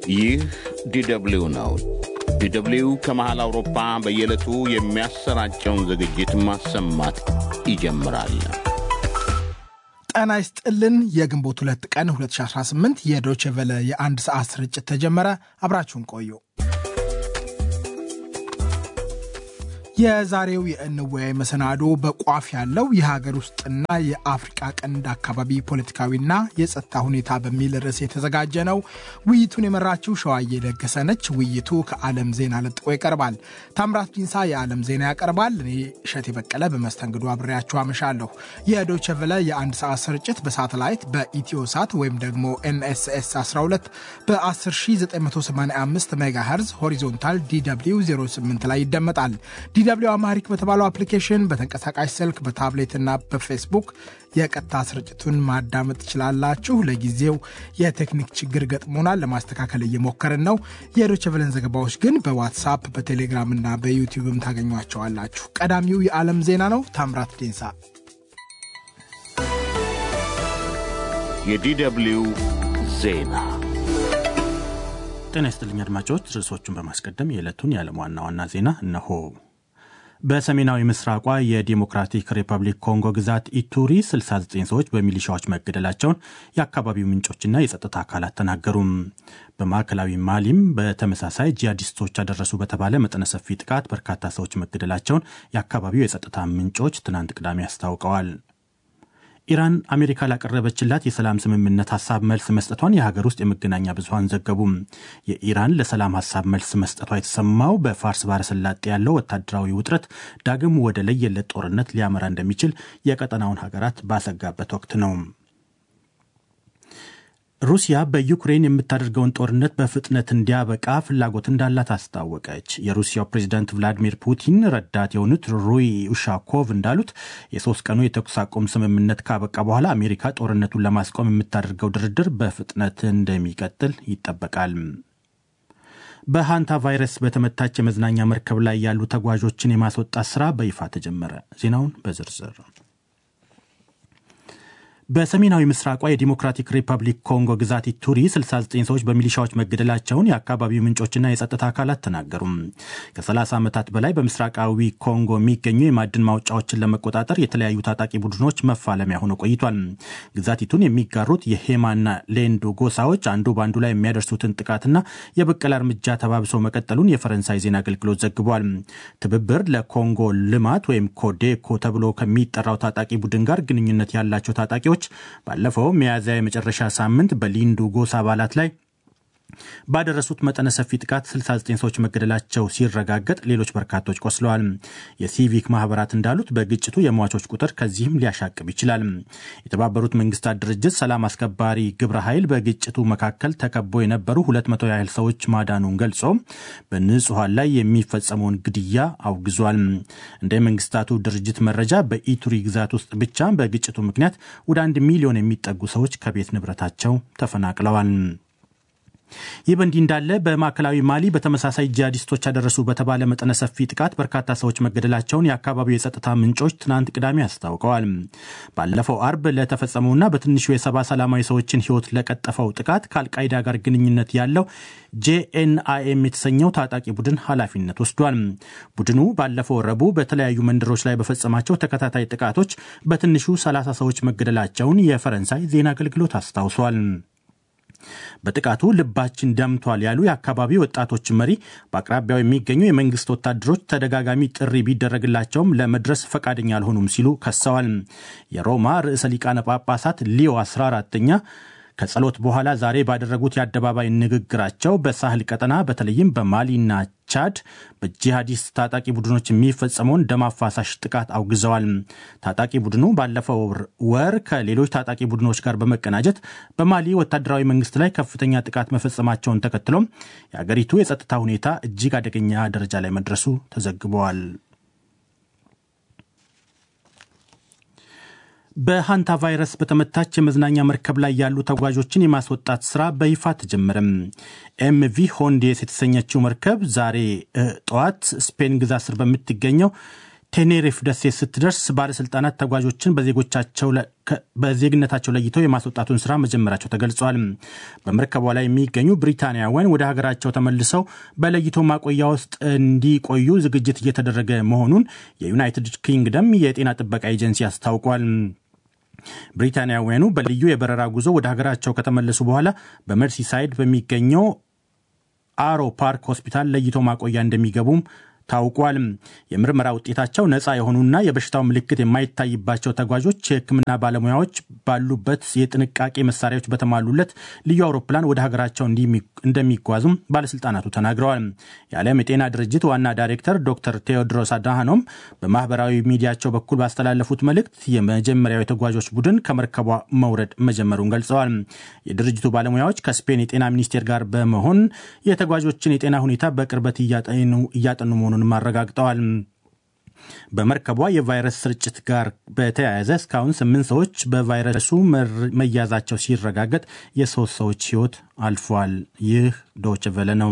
ይህ ዲደብሊው ነው። ዲደብሊው ከመሃል አውሮፓ በየዕለቱ የሚያሰራጨውን ዝግጅት ማሰማት ይጀምራል። ጤና ይስጥልን። የግንቦት ሁለት ቀን 2018 የዶቼ ቨለ የአንድ ሰዓት ስርጭት ተጀመረ። አብራችሁን ቆዩ። የዛሬው የእንወያይ መሰናዶ በቋፍ ያለው የሀገር ውስጥና የአፍሪቃ ቀንድ አካባቢ ፖለቲካዊና የጸጥታ ሁኔታ በሚል ርዕስ የተዘጋጀ ነው። ውይይቱን የመራችው ሸዋዬ ለገሰ ነች። ውይይቱ ከዓለም ዜና ለጥቆ ይቀርባል። ታምራት ዲንሳ የዓለም ዜና ያቀርባል። እኔ እሸት የበቀለ በመስተንግዶ አብሬያችሁ አመሻለሁ። የዶይቼ ቬለ የአንድ ሰዓት ስርጭት በሳተላይት በኢትዮ ሳት ወይም ደግሞ ኤንኤስኤስ 12 በ10985 ሜጋሄርዝ ሆሪዞንታል ዲw 08 ላይ ይደመጣል። ዲw አማሪክ በተባለው አፕሊኬሽን በተንቀሳቃሽ ስልክ በታብሌትና በፌስቡክ የቀጥታ ስርጭቱን ማዳመጥ ትችላላችሁ። ለጊዜው የቴክኒክ ችግር ገጥሞናል፣ ለማስተካከል እየሞከርን ነው። የዶይቼ ቬለን ዘገባዎች ግን በዋትሳፕ በቴሌግራም እና በዩቲዩብም ታገኟቸዋላችሁ። ቀዳሚው የዓለም ዜና ነው። ታምራት ዴንሳ የዲደብሊው ዜና ጤና ይስጥልኝ አድማጮች። ርዕሶቹን በማስቀደም የዕለቱን የዓለም ዋና ዋና ዜና እነሆ። በሰሜናዊ ምስራቋ የዲሞክራቲክ ሪፐብሊክ ኮንጎ ግዛት ኢቱሪ 69 ሰዎች በሚሊሻዎች መገደላቸውን የአካባቢው ምንጮችና የጸጥታ አካላት ተናገሩም። በማዕከላዊ ማሊም በተመሳሳይ ጂሃዲስቶች ያደረሱ በተባለ መጠነ ሰፊ ጥቃት በርካታ ሰዎች መገደላቸውን የአካባቢው የጸጥታ ምንጮች ትናንት ቅዳሜ አስታውቀዋል። ኢራን አሜሪካ ላቀረበችላት የሰላም ስምምነት ሀሳብ መልስ መስጠቷን የሀገር ውስጥ የመገናኛ ብዙኃን ዘገቡ። የኢራን ለሰላም ሀሳብ መልስ መስጠቷ የተሰማው በፋርስ ባሕረ ሰላጤ ያለው ወታደራዊ ውጥረት ዳግም ወደ ለየለት ጦርነት ሊያመራ እንደሚችል የቀጠናውን ሀገራት ባሰጋበት ወቅት ነው። ሩሲያ በዩክሬን የምታደርገውን ጦርነት በፍጥነት እንዲያበቃ ፍላጎት እንዳላት አስታወቀች። የሩሲያው ፕሬዚዳንት ቭላዲሚር ፑቲን ረዳት የሆኑት ሩይ ኡሻኮቭ እንዳሉት የሶስት ቀኑ የተኩስ አቁም ስምምነት ካበቃ በኋላ አሜሪካ ጦርነቱን ለማስቆም የምታደርገው ድርድር በፍጥነት እንደሚቀጥል ይጠበቃል። በሃንታ ቫይረስ በተመታች የመዝናኛ መርከብ ላይ ያሉ ተጓዦችን የማስወጣት ስራ በይፋ ተጀመረ። ዜናውን በዝርዝር በሰሜናዊ ምስራቋ የዲሞክራቲክ ሪፐብሊክ ኮንጎ ግዛት ኢቱሪ 69 ሰዎች በሚሊሻዎች መገደላቸውን የአካባቢው ምንጮችና የጸጥታ አካላት ተናገሩ። ከ30 ዓመታት በላይ በምስራቃዊ ኮንጎ የሚገኙ የማዕድን ማውጫዎችን ለመቆጣጠር የተለያዩ ታጣቂ ቡድኖች መፋለሚያ ሆኖ ቆይቷል። ግዛቲቱን የሚጋሩት የሄማና ሌንዱ ጎሳዎች አንዱ በአንዱ ላይ የሚያደርሱትን ጥቃትና የበቀል እርምጃ ተባብሶ መቀጠሉን የፈረንሳይ ዜና አገልግሎት ዘግቧል። ትብብር ለኮንጎ ልማት ወይም ኮዴኮ ተብሎ ከሚጠራው ታጣቂ ቡድን ጋር ግንኙነት ያላቸው ታጣቂዎች ባለፈው ሚያዝያ የመጨረሻ ሳምንት በሊንዱ ጎሳ አባላት ላይ ባደረሱት መጠነ ሰፊ ጥቃት 69 ሰዎች መገደላቸው ሲረጋገጥ ሌሎች በርካቶች ቆስለዋል። የሲቪክ ማህበራት እንዳሉት በግጭቱ የሟቾች ቁጥር ከዚህም ሊያሻቅብ ይችላል። የተባበሩት መንግስታት ድርጅት ሰላም አስከባሪ ግብረ ኃይል በግጭቱ መካከል ተከቦ የነበሩ 200 ያህል ሰዎች ማዳኑን ገልጾ በንጹሐን ላይ የሚፈጸመውን ግድያ አውግዟል። እንደ መንግስታቱ ድርጅት መረጃ በኢቱሪ ግዛት ውስጥ ብቻ በግጭቱ ምክንያት ወደ አንድ ሚሊዮን የሚጠጉ ሰዎች ከቤት ንብረታቸው ተፈናቅለዋል። ይህ በእንዲህ እንዳለ በማዕከላዊ ማሊ በተመሳሳይ ጂሃዲስቶች ያደረሱ በተባለ መጠነ ሰፊ ጥቃት በርካታ ሰዎች መገደላቸውን የአካባቢው የጸጥታ ምንጮች ትናንት ቅዳሜ አስታውቀዋል። ባለፈው አርብ ለተፈጸመውና በትንሹ የሰባ ሰላማዊ ሰዎችን ሕይወት ለቀጠፈው ጥቃት ከአልቃይዳ ጋር ግንኙነት ያለው ጄኤንአይኤም የተሰኘው ታጣቂ ቡድን ኃላፊነት ወስዷል። ቡድኑ ባለፈው ረቡዕ በተለያዩ መንደሮች ላይ በፈጸማቸው ተከታታይ ጥቃቶች በትንሹ 30 ሰዎች መገደላቸውን የፈረንሳይ ዜና አገልግሎት አስታውሷል። በጥቃቱ ልባችን ደምቷል ያሉ የአካባቢ ወጣቶች መሪ በአቅራቢያው የሚገኙ የመንግስት ወታደሮች ተደጋጋሚ ጥሪ ቢደረግላቸውም ለመድረስ ፈቃደኛ አልሆኑም ሲሉ ከሰዋል። የሮማ ርዕሰ ሊቃነ ጳጳሳት ሊዮ 14ኛ ከጸሎት በኋላ ዛሬ ባደረጉት የአደባባይ ንግግራቸው በሳህል ቀጠና በተለይም በማሊና ቻድ በጂሃዲስት ታጣቂ ቡድኖች የሚፈጸመውን ደም አፋሳሽ ጥቃት አውግዘዋል። ታጣቂ ቡድኑ ባለፈው ወር ከሌሎች ታጣቂ ቡድኖች ጋር በመቀናጀት በማሊ ወታደራዊ መንግስት ላይ ከፍተኛ ጥቃት መፈጸማቸውን ተከትሎም የአገሪቱ የጸጥታ ሁኔታ እጅግ አደገኛ ደረጃ ላይ መድረሱ ተዘግበዋል። በሃንታ ቫይረስ በተመታች የመዝናኛ መርከብ ላይ ያሉ ተጓዦችን የማስወጣት ስራ በይፋ ተጀመረም። ኤምቪ ሆንዴስ የተሰኘችው መርከብ ዛሬ ጠዋት ስፔን ግዛት ስር በምትገኘው ቴኔሪፍ ደሴት ስትደርስ ባለስልጣናት ተጓዦችን በዜግነታቸው ለይተው የማስወጣቱን ስራ መጀመራቸው ተገልጿል። በመርከቧ ላይ የሚገኙ ብሪታንያውያን ወደ ሀገራቸው ተመልሰው በለይቶ ማቆያ ውስጥ እንዲቆዩ ዝግጅት እየተደረገ መሆኑን የዩናይትድ ኪንግደም የጤና ጥበቃ ኤጀንሲ አስታውቋል። ብሪታንያውያኑ በልዩ የበረራ ጉዞ ወደ ሀገራቸው ከተመለሱ በኋላ በመርሲሳይድ በሚገኘው አሮ ፓርክ ሆስፒታል ለይቶ ማቆያ እንደሚገቡም ታውቋል። የምርመራ ውጤታቸው ነፃ የሆኑና የበሽታው ምልክት የማይታይባቸው ተጓዦች የሕክምና ባለሙያዎች ባሉበት የጥንቃቄ መሳሪያዎች በተሟሉለት ልዩ አውሮፕላን ወደ ሀገራቸው እንደሚጓዙም ባለስልጣናቱ ተናግረዋል። የዓለም የጤና ድርጅት ዋና ዳይሬክተር ዶክተር ቴዎድሮስ አድሃኖም በማህበራዊ ሚዲያቸው በኩል ባስተላለፉት መልእክት የመጀመሪያው የተጓዦች ቡድን ከመርከቧ መውረድ መጀመሩን ገልጸዋል። የድርጅቱ ባለሙያዎች ከስፔን የጤና ሚኒስቴር ጋር በመሆን የተጓዦችን የጤና ሁኔታ በቅርበት እያጠኑ መሆኑን መሆኑንም አረጋግጠዋል። በመርከቧ የቫይረስ ስርጭት ጋር በተያያዘ እስካሁን ስምንት ሰዎች በቫይረሱ መያዛቸው ሲረጋገጥ የሶስት ሰዎች ሕይወት አልፏል። ይህ ዶች ቨለ ነው።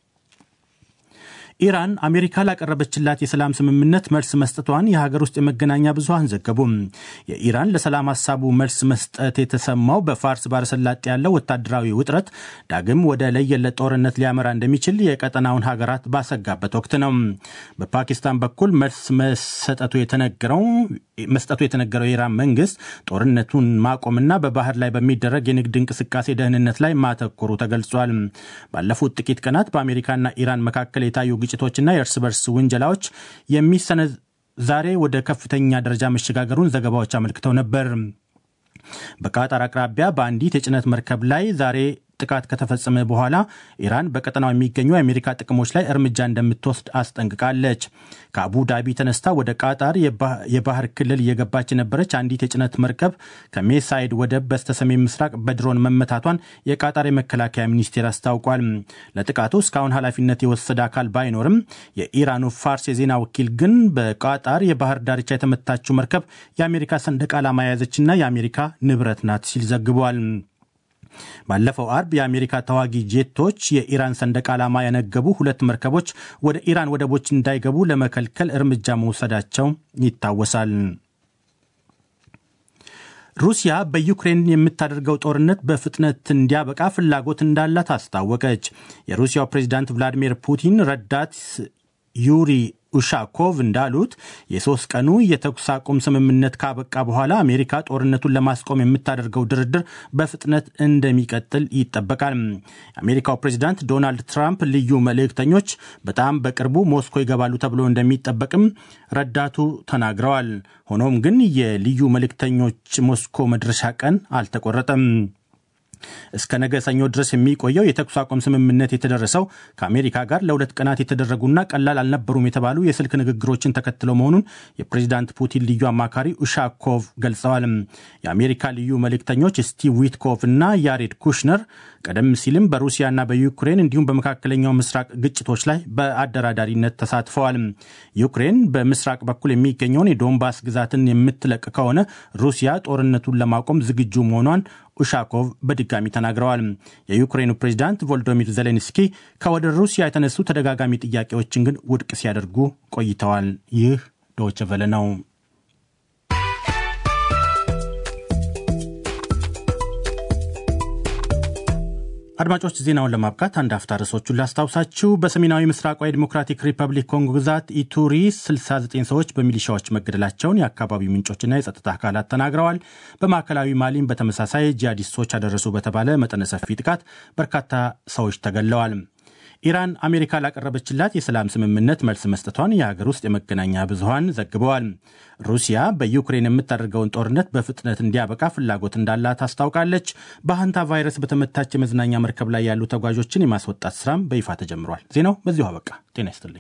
ኢራን አሜሪካ ላቀረበችላት የሰላም ስምምነት መልስ መስጠቷን የሀገር ውስጥ የመገናኛ ብዙኃን ዘገቡ። የኢራን ለሰላም ሀሳቡ መልስ መስጠት የተሰማው በፋርስ ባለሰላጤ ያለው ወታደራዊ ውጥረት ዳግም ወደ ለየለት ጦርነት ሊያመራ እንደሚችል የቀጠናውን ሀገራት ባሰጋበት ወቅት ነው። በፓኪስታን በኩል መልስ መሰጠቱ የተነገረው መስጠቱ የተነገረው የኢራን መንግስት ጦርነቱን ማቆምና በባህር ላይ በሚደረግ የንግድ እንቅስቃሴ ደህንነት ላይ ማተኮሩ ተገልጿል። ባለፉት ጥቂት ቀናት በአሜሪካና ኢራን መካከል የታዩ ግጭቶችና የእርስ በርስ ውንጀላዎች የሚሰነ ዛሬ ወደ ከፍተኛ ደረጃ መሸጋገሩን ዘገባዎች አመልክተው ነበር። በቃጣር አቅራቢያ በአንዲት የጭነት መርከብ ላይ ዛሬ ጥቃት ከተፈጸመ በኋላ ኢራን በቀጠናው የሚገኙ የአሜሪካ ጥቅሞች ላይ እርምጃ እንደምትወስድ አስጠንቅቃለች። ከአቡ ዳቢ ተነስታ ወደ ቃጣር የባህር ክልል እየገባች የነበረች አንዲት የጭነት መርከብ ከሜሳይድ ወደብ በስተሰሜን ምስራቅ በድሮን መመታቷን የቃጣር የመከላከያ ሚኒስቴር አስታውቋል። ለጥቃቱ እስካሁን ኃላፊነት የወሰደ አካል ባይኖርም የኢራኑ ፋርስ የዜና ወኪል ግን በቃጣር የባህር ዳርቻ የተመታችው መርከብ የአሜሪካ ሰንደቅ ዓላማ የያዘችና የአሜሪካ ንብረት ናት ሲል ዘግቧል። ባለፈው አርብ የአሜሪካ ተዋጊ ጄቶች የኢራን ሰንደቅ ዓላማ ያነገቡ ሁለት መርከቦች ወደ ኢራን ወደቦች እንዳይገቡ ለመከልከል እርምጃ መውሰዳቸው ይታወሳል። ሩሲያ በዩክሬን የምታደርገው ጦርነት በፍጥነት እንዲያበቃ ፍላጎት እንዳላት አስታወቀች። የሩሲያው ፕሬዚዳንት ቭላዲሚር ፑቲን ረዳት ዩሪ ኡሻኮቭ እንዳሉት የሶስት ቀኑ የተኩስ አቁም ስምምነት ካበቃ በኋላ አሜሪካ ጦርነቱን ለማስቆም የምታደርገው ድርድር በፍጥነት እንደሚቀጥል ይጠበቃል። የአሜሪካው ፕሬዚዳንት ዶናልድ ትራምፕ ልዩ መልእክተኞች በጣም በቅርቡ ሞስኮ ይገባሉ ተብሎ እንደሚጠበቅም ረዳቱ ተናግረዋል። ሆኖም ግን የልዩ መልእክተኞች ሞስኮ መድረሻ ቀን አልተቆረጠም። እስከ ነገ ሰኞ ድረስ የሚቆየው የተኩስ አቁም ስምምነት የተደረሰው ከአሜሪካ ጋር ለሁለት ቀናት የተደረጉና ቀላል አልነበሩም የተባሉ የስልክ ንግግሮችን ተከትሎ መሆኑን የፕሬዚዳንት ፑቲን ልዩ አማካሪ ኡሻኮቭ ገልጸዋል። የአሜሪካ ልዩ መልእክተኞች ስቲቭ ዊትኮቭ እና ያሬድ ኩሽነር ቀደም ሲልም በሩሲያና በዩክሬን እንዲሁም በመካከለኛው ምስራቅ ግጭቶች ላይ በአደራዳሪነት ተሳትፈዋል። ዩክሬን በምስራቅ በኩል የሚገኘውን የዶንባስ ግዛትን የምትለቅ ከሆነ ሩሲያ ጦርነቱን ለማቆም ዝግጁ መሆኗን ኡሻኮቭ በድጋሚ ተናግረዋል። የዩክሬኑ ፕሬዚዳንት ቮልዶሚር ዜሌንስኪ ከወደ ሩሲያ የተነሱ ተደጋጋሚ ጥያቄዎችን ግን ውድቅ ሲያደርጉ ቆይተዋል። ይህ ዶይቼ ቬለ ነው። አድማጮች ዜናውን ለማብቃት አንድ አፍታ ርዕሶቹን ላስታውሳችሁ። በሰሜናዊ ምስራቋ የዲሞክራቲክ ሪፐብሊክ ኮንጎ ግዛት ኢቱሪ 69 ሰዎች በሚሊሻዎች መገደላቸውን የአካባቢው ምንጮችና የጸጥታ አካላት ተናግረዋል። በማዕከላዊ ማሊም በተመሳሳይ ጂሃዲስቶች አደረሱ በተባለ መጠነ ሰፊ ጥቃት በርካታ ሰዎች ተገድለዋል። ኢራን አሜሪካ ላቀረበችላት የሰላም ስምምነት መልስ መስጠቷን የሀገር ውስጥ የመገናኛ ብዙኃን ዘግበዋል። ሩሲያ በዩክሬን የምታደርገውን ጦርነት በፍጥነት እንዲያበቃ ፍላጎት እንዳላት አስታውቃለች። በሀንታ ቫይረስ በተመታች የመዝናኛ መርከብ ላይ ያሉ ተጓዦችን የማስወጣት ስራም በይፋ ተጀምሯል። ዜናው በዚሁ አበቃ። ጤና ይስጥልኝ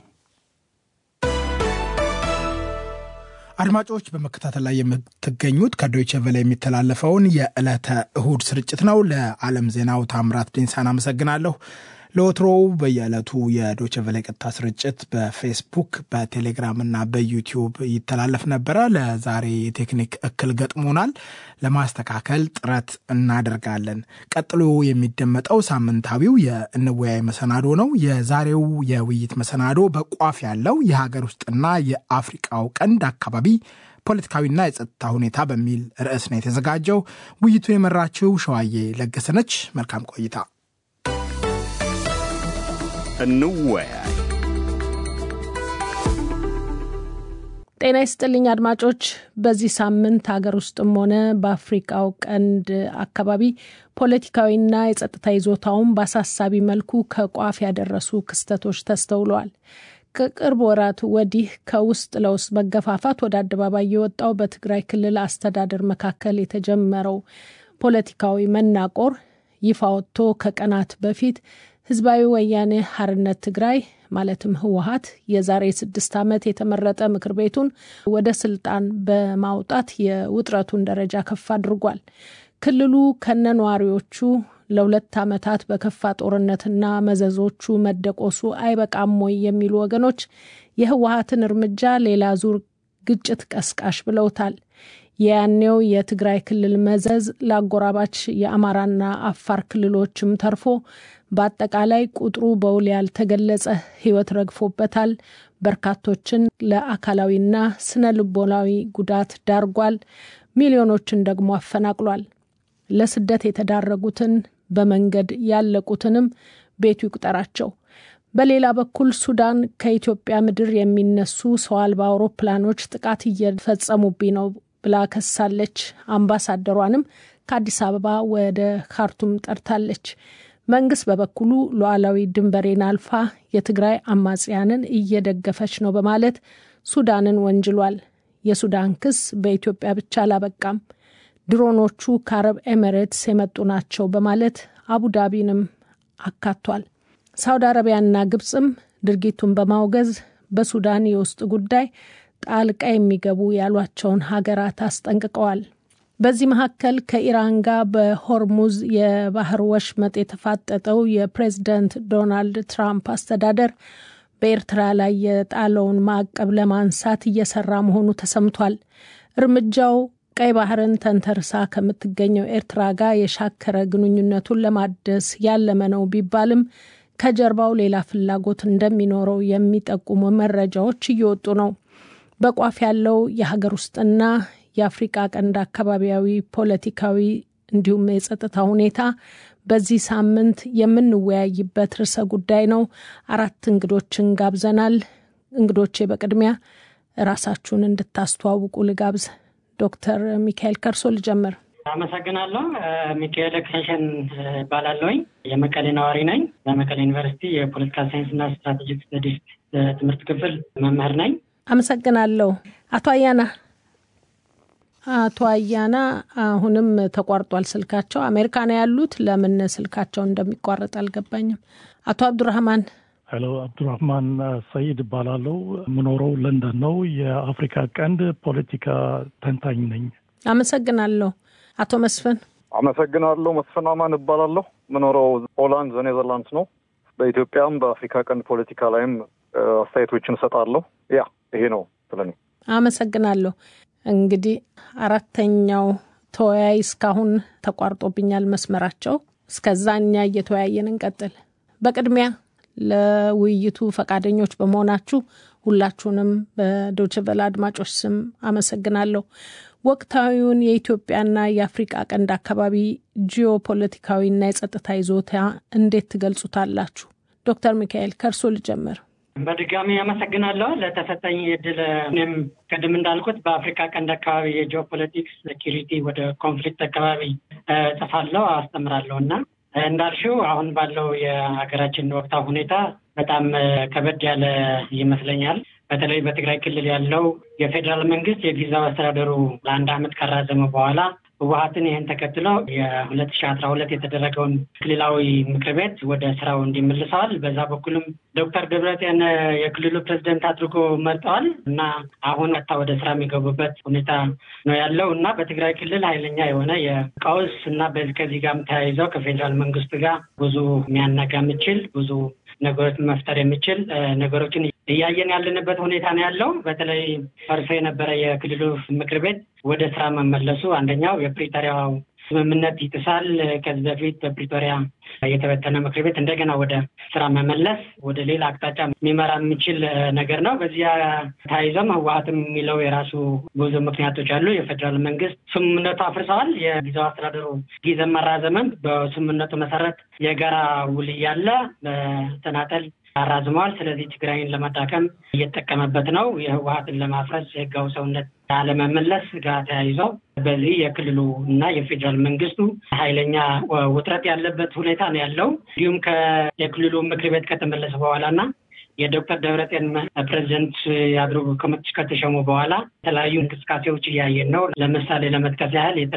አድማጮች። በመከታተል ላይ የምትገኙት ከዶይቸ ቨለ የሚተላለፈውን የዕለተ እሁድ ስርጭት ነው። ለዓለም ዜናው ታምራት ዴንሳን አመሰግናለሁ። ለወትሮው በየዕለቱ የዶቼ ቬለ ቀጥታ ስርጭት በፌስቡክ በቴሌግራም እና በዩቲዩብ ይተላለፍ ነበረ። ለዛሬ የቴክኒክ እክል ገጥሞናል። ለማስተካከል ጥረት እናደርጋለን። ቀጥሎ የሚደመጠው ሳምንታዊው የእንወያይ መሰናዶ ነው። የዛሬው የውይይት መሰናዶ በቋፍ ያለው የሀገር ውስጥና የአፍሪቃው ቀንድ አካባቢ ፖለቲካዊና የጸጥታ ሁኔታ በሚል ርዕስ ነው የተዘጋጀው። ውይይቱን የመራችው ሸዋዬ ለገሰነች። መልካም ቆይታ። እንወያይ። ጤና ይስጥልኝ አድማጮች። በዚህ ሳምንት ሀገር ውስጥም ሆነ በአፍሪቃው ቀንድ አካባቢ ፖለቲካዊና የጸጥታ ይዞታውን በአሳሳቢ መልኩ ከቋፍ ያደረሱ ክስተቶች ተስተውለዋል። ከቅርብ ወራት ወዲህ ከውስጥ ለውስጥ መገፋፋት ወደ አደባባይ የወጣው በትግራይ ክልል አስተዳደር መካከል የተጀመረው ፖለቲካዊ መናቆር ይፋ ወጥቶ ከቀናት በፊት ህዝባዊ ወያኔ ሀርነት ትግራይ ማለትም ህወሀት የዛሬ ስድስት ዓመት የተመረጠ ምክር ቤቱን ወደ ስልጣን በማውጣት የውጥረቱን ደረጃ ከፍ አድርጓል። ክልሉ ከነነዋሪዎቹ ለሁለት ዓመታት በከፋ ጦርነትና መዘዞቹ መደቆሱ አይበቃም ወይ የሚሉ ወገኖች የህወሀትን እርምጃ ሌላ ዙር ግጭት ቀስቃሽ ብለውታል። የያኔው የትግራይ ክልል መዘዝ ለአጎራባች የአማራና አፋር ክልሎችም ተርፎ በአጠቃላይ ቁጥሩ በውል ያልተገለጸ ህይወት ረግፎበታል። በርካቶችን ለአካላዊና ስነ ልቦናዊ ጉዳት ዳርጓል። ሚሊዮኖችን ደግሞ አፈናቅሏል። ለስደት የተዳረጉትን በመንገድ ያለቁትንም ቤቱ ይቁጠራቸው። በሌላ በኩል ሱዳን ከኢትዮጵያ ምድር የሚነሱ ሰው አልባ አውሮፕላኖች ጥቃት እየፈጸሙብኝ ነው ብላ ከሳለች። አምባሳደሯንም ከአዲስ አበባ ወደ ካርቱም ጠርታለች። መንግስት በበኩሉ ሉዓላዊ ድንበሬን አልፋ የትግራይ አማጽያንን እየደገፈች ነው በማለት ሱዳንን ወንጅሏል። የሱዳን ክስ በኢትዮጵያ ብቻ አላበቃም። ድሮኖቹ ከአረብ ኤሚሬትስ የመጡ ናቸው በማለት አቡዳቢንም አካቷል። ሳውዲ አረቢያና ግብፅም ድርጊቱን በማውገዝ በሱዳን የውስጥ ጉዳይ ጣልቃ የሚገቡ ያሏቸውን ሀገራት አስጠንቅቀዋል። በዚህ መካከል ከኢራን ጋር በሆርሙዝ የባህር ወሽመጥ የተፋጠጠው የፕሬዝደንት ዶናልድ ትራምፕ አስተዳደር በኤርትራ ላይ የጣለውን ማዕቀብ ለማንሳት እየሰራ መሆኑ ተሰምቷል። እርምጃው ቀይ ባህርን ተንተርሳ ከምትገኘው ኤርትራ ጋር የሻከረ ግንኙነቱን ለማደስ ያለመ ነው ቢባልም ከጀርባው ሌላ ፍላጎት እንደሚኖረው የሚጠቁሙ መረጃዎች እየወጡ ነው። በቋፍ ያለው የሀገር ውስጥና የአፍሪቃ ቀንድ አካባቢያዊ ፖለቲካዊ እንዲሁም የጸጥታ ሁኔታ በዚህ ሳምንት የምንወያይበት ርዕሰ ጉዳይ ነው። አራት እንግዶችን ጋብዘናል። እንግዶቼ በቅድሚያ ራሳችሁን እንድታስተዋውቁ ልጋብዝ። ዶክተር ሚካኤል ከርሶ ልጀምር። አመሰግናለሁ። ሚካኤል ኤክስቴንሽን እባላለሁኝ። የመቀሌ ነዋሪ ነኝ። በመቀሌ ዩኒቨርሲቲ የፖለቲካል ሳይንስና ስትራቴጂክ ስተዲስ ትምህርት ክፍል መምህር ነኝ። አመሰግናለሁ። አቶ አያና አቶ አያና አሁንም ተቋርጧል ስልካቸው። አሜሪካ ነው ያሉት። ለምን ስልካቸው እንደሚቋረጥ አልገባኝም። አቶ አብዱራህማን ሄሎ፣ አብዱራህማን ሰይድ እባላለሁ። የምኖረው ለንደን ነው። የአፍሪካ ቀንድ ፖለቲካ ተንታኝ ነኝ። አመሰግናለሁ። አቶ መስፍን አመሰግናለሁ። መስፍን አማን እባላለሁ። የምኖረው ሆላንድ ኔዘርላንድስ ነው። በኢትዮጵያም በአፍሪካ ቀንድ ፖለቲካ ላይም አስተያየቶችን እሰጣለሁ። ያ ይሄ ነው ስለኔ። አመሰግናለሁ። እንግዲህ አራተኛው ተወያይ እስካሁን ተቋርጦብኛል መስመራቸው። እስከዛ እኛ እየተወያየን እንቀጥል። በቅድሚያ ለውይይቱ ፈቃደኞች በመሆናችሁ ሁላችሁንም በዶችቨለ አድማጮች ስም አመሰግናለሁ። ወቅታዊውን የኢትዮጵያና የአፍሪቃ ቀንድ አካባቢ ጂኦፖለቲካዊና የጸጥታ ይዞታ እንዴት ትገልጹታላችሁ? ዶክተር ሚካኤል ከእርሶ ልጀምር። በድጋሚ አመሰግናለሁ ለተሰጠኝ እድል። እኔም ቅድም እንዳልኩት በአፍሪካ ቀንድ አካባቢ የጂኦፖለቲክስ ሴኪሪቲ ወደ ኮንፍሊክት አካባቢ ጽፋለሁ፣ አስተምራለሁ እና እንዳልሽው አሁን ባለው የሀገራችን ወቅታዊ ሁኔታ በጣም ከበድ ያለ ይመስለኛል። በተለይ በትግራይ ክልል ያለው የፌዴራል መንግስት የጊዜያዊ አስተዳደሩ ለአንድ ዓመት ካራዘመ በኋላ ህወሀትን ይህን ተከትሎ የሁለት ሺ አስራ ሁለት የተደረገውን ክልላዊ ምክር ቤት ወደ ስራው እንዲመልሰዋል። በዛ በኩልም ዶክተር ደብረጽዮን የክልሉ ፕሬዚደንት አድርጎ መርጠዋል እና አሁን ቀጥታ ወደ ስራ የሚገቡበት ሁኔታ ነው ያለው እና በትግራይ ክልል ኃይለኛ የሆነ የቀውስ እና ከዚህ ጋርም ተያይዘው ከፌዴራል መንግስት ጋር ብዙ የሚያናጋ የሚችል ብዙ ነገሮች መፍጠር የሚችል ነገሮችን እያየን ያለንበት ሁኔታ ነው ያለው። በተለይ ፈርሶ የነበረ የክልሉ ምክር ቤት ወደ ስራ መመለሱ አንደኛው የፕሪቶሪያው ስምምነት ይጥሳል። ከዚህ በፊት በፕሪቶሪያ የተበተነ ምክር ቤት እንደገና ወደ ስራ መመለስ ወደ ሌላ አቅጣጫ የሚመራ የሚችል ነገር ነው። በዚያ ተያይዘም ህወሀትም የሚለው የራሱ ብዙ ምክንያቶች አሉ። የፌዴራል መንግስት ስምምነቱ አፍርሰዋል። የጊዜው አስተዳደሩ ጊዜ መራዘመን በስምምነቱ መሰረት የጋራ ውል እያለ በተናጠል አራዝመዋል። ስለዚህ ትግራይን ለመዳከም እየተጠቀመበት ነው። የህወሀትን ለማፍረስ የህጋዊ ሰውነት አለመመለስ ጋር ተያይዘው በዚህ የክልሉ እና የፌዴራል መንግስቱ ኃይለኛ ውጥረት ያለበት ሁኔታ ነው ያለው። እንዲሁም የክልሉ ምክር ቤት ከተመለሰ በኋላ እና የዶክተር ደብረጽዮን ፕሬዚደንት አድርጎ ከተሸሙ በኋላ የተለያዩ እንቅስቃሴዎች እያየን ነው። ለምሳሌ ለመጥቀስ ያህል